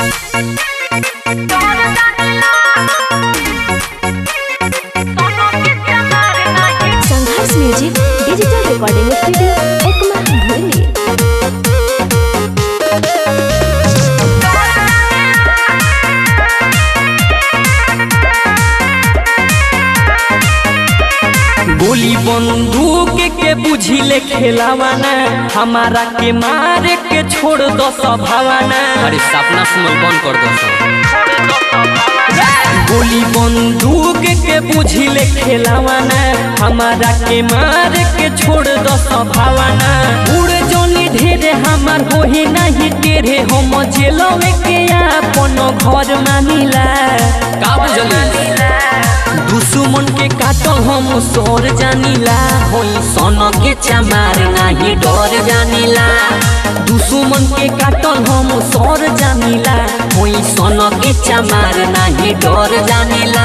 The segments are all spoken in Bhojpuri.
संघर्ष music digital recording studio Ekma भोली गोली बंदूक के बुझिले खेलावाना हमारा के मारे के छोड़ दो सभावाना अरे सपना सुनल बंद कर दो गोली बंदूक के बुझिले खेलावाना हमारा के मारे के छोड़ दो सभावाना उड़ जोनी ढेरे हमार होही नहीं तेरे हम जेलवे के अपन घर मानिला का बुझली दुश्मन के काटल हम सोर जानिला होई सन के चमार नाही डर जानिला दुश्मन के काटल हम सोर जानिला होई सन के चमार नाही डर जानिला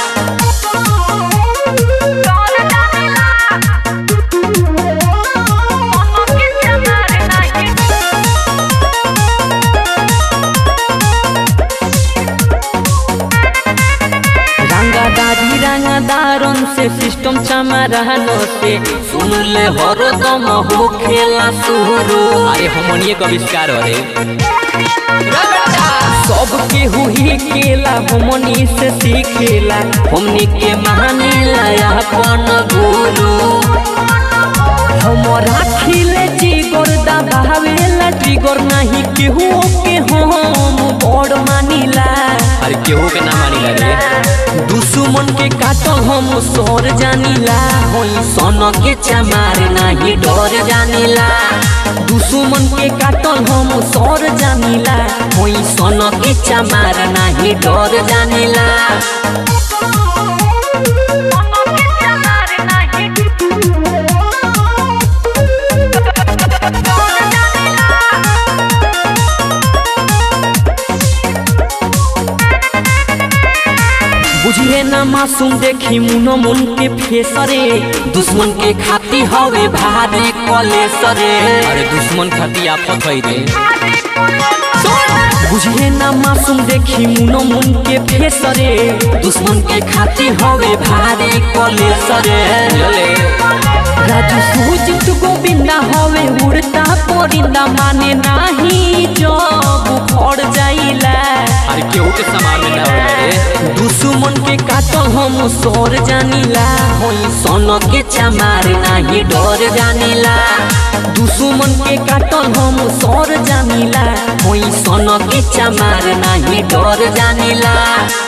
रंगादारी रंगादारन से सिस्टम चमारानो से सुन ले हरो दम हो खेला शुरू अरे हमनिए का आविष्कार हो रे सब के हुई केला हमनी से सीखेला हमनी के मानिला अपन गुरु हमरा खिले जिगर दबावेला ट्रिगर नहीं केहू के हम बड़ मानिला अरे केहू के ना मानी रे दुश्मन के काटल हम सोर जानिला होई सन के चमार नाही डर जानिला दुश्मन के काटल हम सोर जानिला होई सन के चमार नाही डर जानिला बुझिए ना मासूम देखी मुनो मुन के फेसरे दुश्मन के खाती हवे भारे कलेसरे अरे दुश्मन खाती आफत है रे बुझिए ना मासूम देखी मुनो मुन के फेसरे दुश्मन के खाती हवे भारे कलेसरे ले राजू सूजित गोविंदा हवे उड़ता परिंदा माने नाही जब खड़ जाइला अरे केहू के समार में ना होला रे दुश्मन के काटल हम सोर जानिला होई सन के चमार नाही डर जानिला दुश्मन के काटल हम सोर जानिला होई सन के चमार नाही डर जानिला